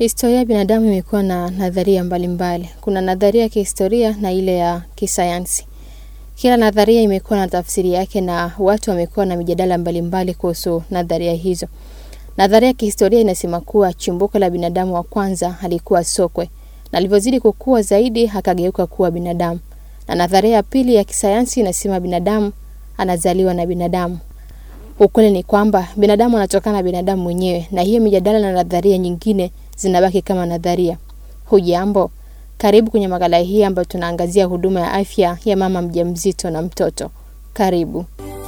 Historia ya binadamu imekuwa na nadharia mbalimbali. Kuna nadharia ya kihistoria na ile ya kisayansi. Kila nadharia imekuwa na tafsiri yake na watu wamekuwa na mijadala mbalimbali kuhusu nadharia hizo. Nadharia ya kihistoria inasema kuwa chimbuko la binadamu wa kwanza alikuwa sokwe na alivyozidi kukua zaidi akageuka kuwa binadamu. Na nadharia ya pili ya kisayansi inasema binadamu anazaliwa na binadamu. Ukweli ni kwamba binadamu anatokana na binadamu mwenyewe, na hiyo mijadala na nadharia nyingine zinabaki kama nadharia. Hujambo, karibu kwenye makala hii ambayo tunaangazia huduma ya afya ya mama mjamzito na mtoto. Karibu.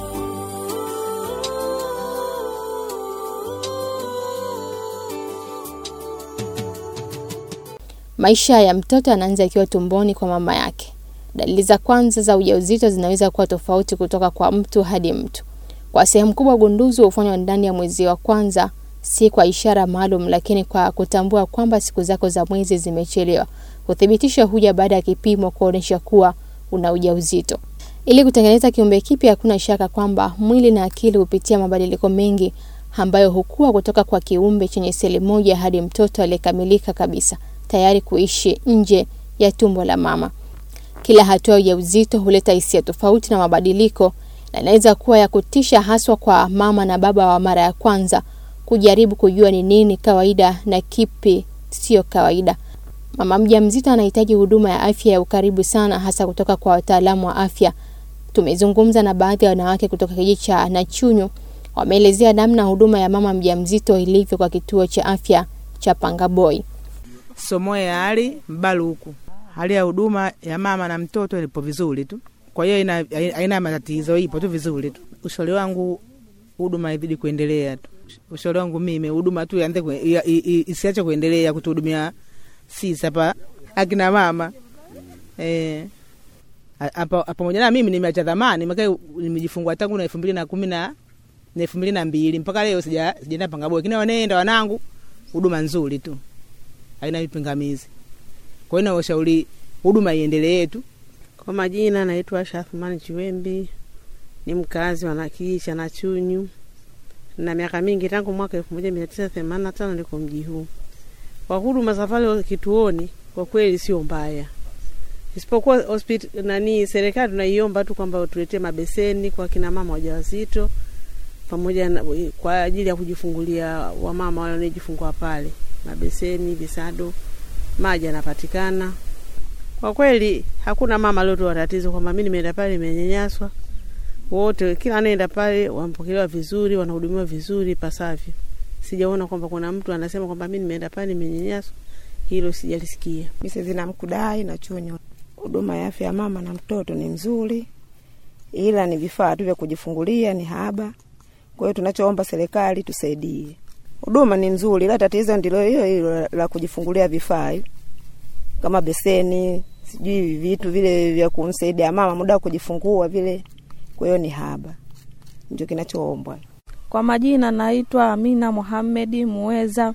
Maisha ya mtoto yanaanza akiwa tumboni kwa mama yake. Dalili za kwanza za ujauzito zinaweza kuwa tofauti kutoka kwa mtu hadi mtu. Kwa sehemu kubwa, ugunduzi hufanywa ndani ya mwezi wa kwanza, si kwa ishara maalum, lakini kwa kutambua kwamba siku zako za mwezi zimechelewa. Uthibitisho huja baada ya kipimo kuonyesha kuwa una ujauzito. Ili kutengeneza kiumbe kipya, hakuna shaka kwamba mwili na akili hupitia mabadiliko mengi ambayo hukua kutoka kwa kiumbe chenye seli moja hadi mtoto aliyekamilika kabisa, tayari kuishi nje ya tumbo la mama. Kila hatua ya ujauzito huleta hisia tofauti na mabadiliko, na inaweza kuwa ya kutisha, haswa kwa mama na baba wa mara ya kwanza kujaribu kujua ni nini kawaida na kipi sio kawaida. Mama mjamzito anahitaji huduma ya afya ya ukaribu sana, hasa kutoka kwa wataalamu wa afya. Tumezungumza na baadhi ya wanawake kutoka kijiji cha Nachunyu, wameelezea namna huduma ya mama mjamzito ilivyo kwa kituo cha afya cha Pangaboi. Somoe ya hali mbalu huku, hali ya huduma ya mama na mtoto ilipo vizuri tu, kwa hiyo ina aina matatizo, ipo tu vizuri tu. Ushauri wangu huduma izidi kuendelea tu. Ushauri wangu mimi huduma tu ianze isiache kuendelea kutuhudumia sisi hapa akina mama eh, hapa pamoja na mimi nimeacha zamani, maana nimejifungua tangu na elfu mbili na kumi na elfu mbili na mbili mpaka leo sija sijaenda Pangaboi, lakini wanaenda wanangu, huduma nzuri tu, haina vipingamizi. Kwa hiyo nawashauri huduma iendelee tu. Kwa majina naitwa Asha Athmani Chiwembi, ni mkazi wa kijiji cha Nachunyu na miaka mingi tangu mwaka elfu moja mia tisa themanini na tano niko mji huu. Kwa huduma za pale kituoni kwa kweli sio mbaya, isipokuwa hospitali nani, serikali tunaiomba tu kwamba tuletee mabeseni kwa kina mama wajawazito pamoja na, kwa ajili ya kujifungulia wamama wale wanaojifungua pale, mabeseni, visado, maji yanapatikana. Kwa kweli hakuna mama aliotoa tatizo kwamba mi nimeenda pale nimenyanyaswa. Wote kila anaenda pale wanapokelewa vizuri, wanahudumiwa vizuri pasavyo. Sijaona kwamba kuna mtu anasema kwamba mi nimeenda pale nimenyanyaswa, hilo sijalisikia. Misezina Mkudai na Chunyu, huduma ya afya ya mama na mtoto ni nzuri, ila ni vifaa tu vya kujifungulia ni haba. Kwa hiyo tunachoomba serikali tusaidie. Huduma ni nzuri, ila tatizo ndilo hiyo hilo la kujifungulia vifaa kama beseni, sijui vitu vile vya kumsaidia mama muda wa kujifungua vile. Kwa hiyo ni haba, ndio kinachoombwa. Kwa majina naitwa Amina Muhamedi Muweza,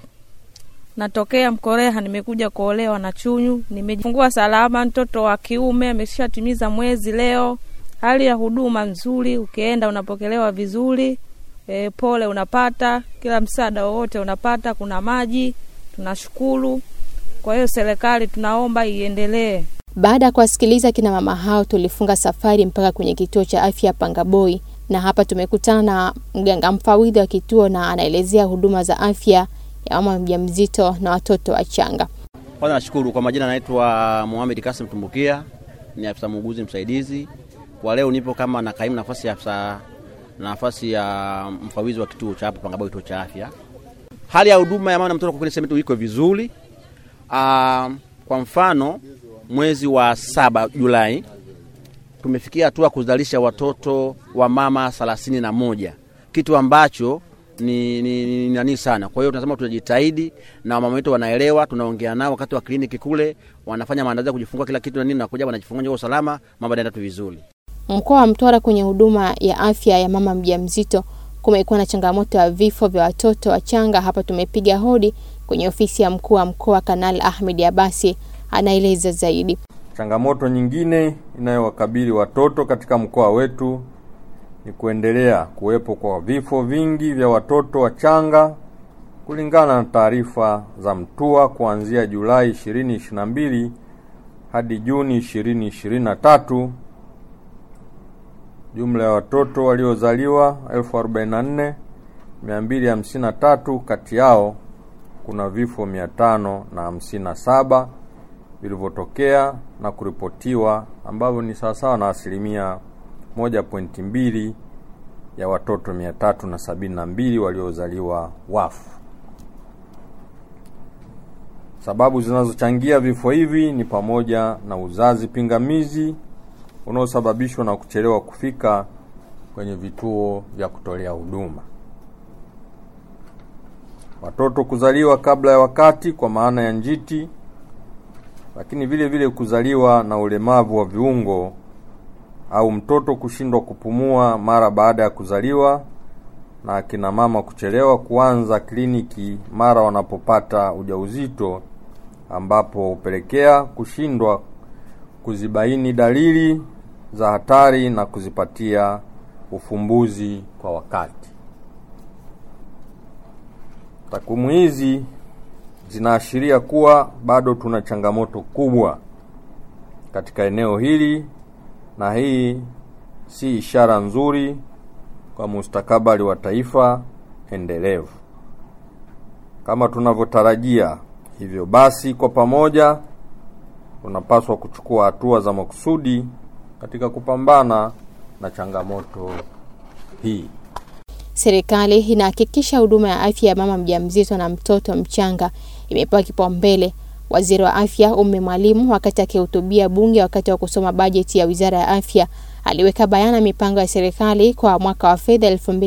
natokea Mkoreha, nimekuja kuolewa na Chunyu. Nimejifungua salama, mtoto wa kiume ameshatimiza mwezi leo. Hali ya huduma nzuri, ukienda unapokelewa vizuri. E, pole unapata, kila msaada wowote unapata, kuna maji, tunashukuru. Kwa hiyo serikali tunaomba iendelee. Baada ya kuwasikiliza kina mama hao, tulifunga safari mpaka kwenye kituo cha afya Pangaboi, na hapa tumekutana na mganga mfawidhi wa kituo na anaelezea huduma za afya ya mama mjamzito na watoto wachanga. Kwanza nashukuru kwa majina, anaitwa Mohamed Kasim Tumbukia, ni afisa muuguzi msaidizi. Kwa leo nipo kama na kaimu nafasi ya afisa nafasi ya mfawidhi wa kituo cha hapa Pangaboi, kituo cha afya. Hali ya huduma ya mama na mtoto kwa kweli sema tu iko vizuri. Uh, kwa mfano mwezi wa saba Julai tumefikia hatua kuzalisha watoto wa mama thelathini na moja kitu ambacho ni, ni, ni nani sana. Kwa hiyo tunasema tunajitahidi na wamama wetu wanaelewa, tunaongea nao wakati wa kliniki kule, wanafanya maandalizi ya kujifungua kila kitu na nini, nakuja wanajifungua kwa usalama, mambo yanaenda tu vizuri. Mkoa wa Mtwara kwenye huduma ya afya ya mama mjamzito kumekuwa na changamoto ya vifo vya watoto wachanga. Hapa tumepiga hodi kwenye ofisi ya mkuu wa mkoa Kanali Ahmed Abasi anaeleza zaidi. Changamoto nyingine inayowakabili watoto katika mkoa wetu ni kuendelea kuwepo kwa vifo vingi vya watoto wachanga kulingana na taarifa za MTUA kuanzia Julai 2022 hadi Juni 2023 jumla ya watoto waliozaliwa 44253 kati yao kuna vifo 557 vilivyotokea na kuripotiwa ambavyo ni sawasawa na asilimia 1.2 ya watoto 372 waliozaliwa wafu. Sababu zinazochangia vifo hivi ni pamoja na uzazi pingamizi unaosababishwa na kuchelewa kufika kwenye vituo vya kutolea huduma, watoto kuzaliwa kabla ya wakati kwa maana ya njiti, lakini vile vile kuzaliwa na ulemavu wa viungo au mtoto kushindwa kupumua mara baada ya kuzaliwa na akina mama kuchelewa kuanza kliniki mara wanapopata ujauzito ambapo hupelekea kushindwa kuzibaini dalili za hatari na kuzipatia ufumbuzi kwa wakati. Takwimu hizi zinaashiria kuwa bado tuna changamoto kubwa katika eneo hili na hii si ishara nzuri kwa mustakabali wa taifa endelevu kama tunavyotarajia. Hivyo basi, kwa pamoja tunapaswa kuchukua hatua za makusudi katika kupambana na changamoto hii. Serikali inahakikisha huduma ya afya ya mama mjamzito na mtoto mchanga imepewa kipaumbele. Waziri wa Afya Ummy Mwalimu, wakati akihutubia Bunge wakati wa kusoma bajeti ya Wizara ya Afya, aliweka bayana mipango ya serikali kwa mwaka wa fedha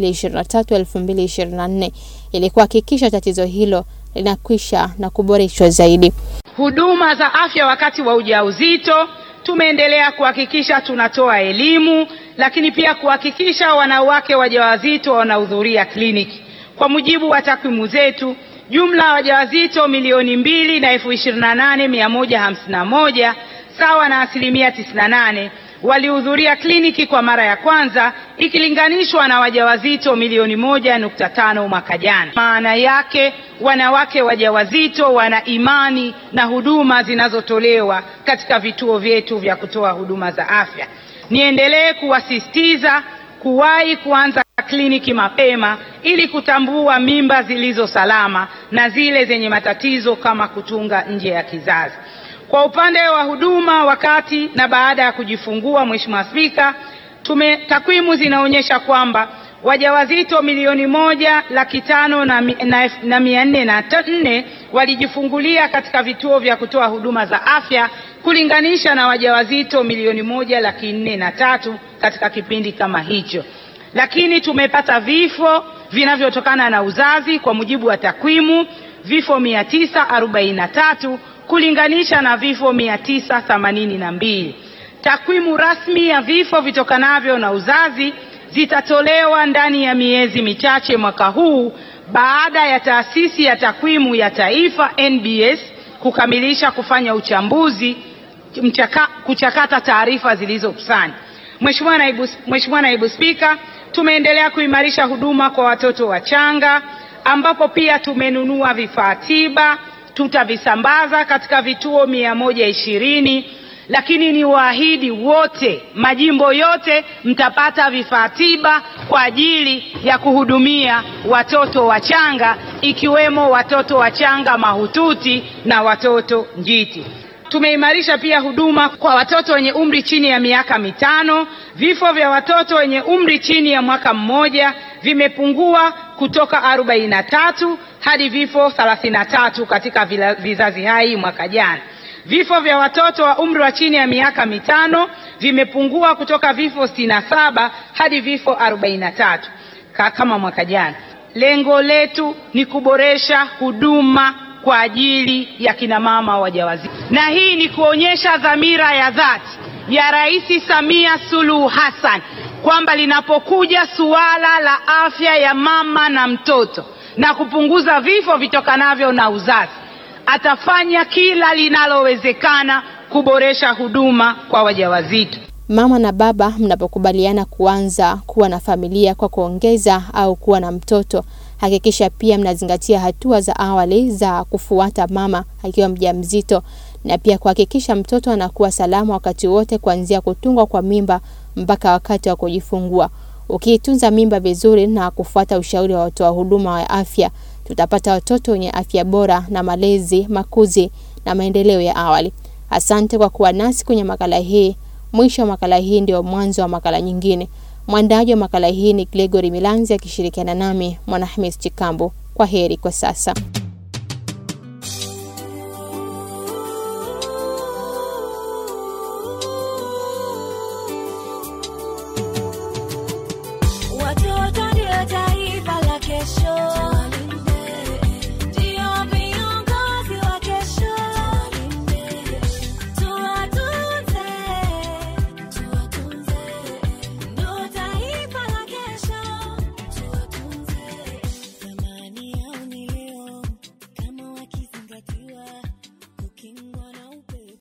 2023-2024 ili kuhakikisha tatizo hilo linakwisha na kuboreshwa zaidi. Huduma za afya wakati wa ujauzito, tumeendelea kuhakikisha tunatoa elimu, lakini pia kuhakikisha wanawake wajawazito wanahudhuria kliniki. Kwa mujibu wa takwimu zetu, jumla ya wajawazito milioni mbili na elfu ishirini na nane mia moja hamsini na moja sawa na asilimia tisini na nane walihudhuria kliniki kwa mara ya kwanza ikilinganishwa na wajawazito milioni moja nukta tano mwaka jana. Maana yake wanawake wajawazito wana imani na huduma zinazotolewa katika vituo vyetu vya kutoa huduma za afya. Niendelee kuwasisitiza kuwahi kuanza kliniki mapema ili kutambua mimba zilizo salama na zile zenye matatizo kama kutunga nje ya kizazi. Kwa upande wa huduma wakati na baada ya kujifungua, Mheshimiwa Spika, tume takwimu zinaonyesha kwamba wajawazito milioni moja laki tano na, mi- na, na mia nne na ta- nne walijifungulia katika vituo vya kutoa huduma za afya kulinganisha na wajawazito milioni moja laki nne na tatu katika kipindi kama hicho, lakini tumepata vifo vinavyotokana na uzazi kwa mujibu wa takwimu vifo mia tisa arobaini na tatu kulinganisha na vifo mia tisa themanini na mbili. Takwimu rasmi ya vifo vitokanavyo na uzazi zitatolewa ndani ya miezi michache mwaka huu baada ya taasisi ya takwimu ya taifa NBS kukamilisha kufanya uchambuzi mchaka, kuchakata taarifa zilizokusanya. Mheshimiwa Naibu, Mheshimiwa Naibu Spika, tumeendelea kuimarisha huduma kwa watoto wachanga ambapo pia tumenunua vifaa tiba tutavisambaza katika vituo mia moja ishirini lakini ni waahidi wote majimbo yote mtapata vifaa tiba kwa ajili ya kuhudumia watoto wachanga ikiwemo watoto wachanga mahututi na watoto njiti. Tumeimarisha pia huduma kwa watoto wenye umri chini ya miaka mitano. Vifo vya watoto wenye umri chini ya mwaka mmoja vimepungua kutoka 43 hadi vifo 33 katika vila- vizazi hai mwaka jana. Vifo vya watoto wa umri wa chini ya miaka mitano vimepungua kutoka vifo 67 hadi vifo 43 ka- kama mwaka jana. Lengo letu ni kuboresha huduma kwa ajili ya kina mama wajawazito, na hii ni kuonyesha dhamira ya dhati ya Rais Samia Suluhu Hassan kwamba linapokuja suala la afya ya mama na mtoto na kupunguza vifo vitokanavyo na uzazi, atafanya kila linalowezekana kuboresha huduma kwa wajawazito. Mama na baba mnapokubaliana kuanza kuwa na familia kwa kuongeza au kuwa na mtoto, Hakikisha pia mnazingatia hatua za awali za kufuata mama akiwa mjamzito na pia kuhakikisha mtoto anakuwa salama wakati wote kuanzia kutungwa kwa mimba mpaka wakati wa kujifungua. Ukiitunza mimba vizuri na kufuata ushauri wa watoa huduma wa afya, tutapata watoto wenye afya bora na malezi, makuzi na maendeleo ya awali. Asante kwa kuwa nasi kwenye makala hii. Mwisho wa makala hii ndio mwanzo wa makala nyingine. Mwandaji wa makala hii ni Gregory Milanzi akishirikiana nami Mwanahamis Chikambo. Kwa heri kwa sasa.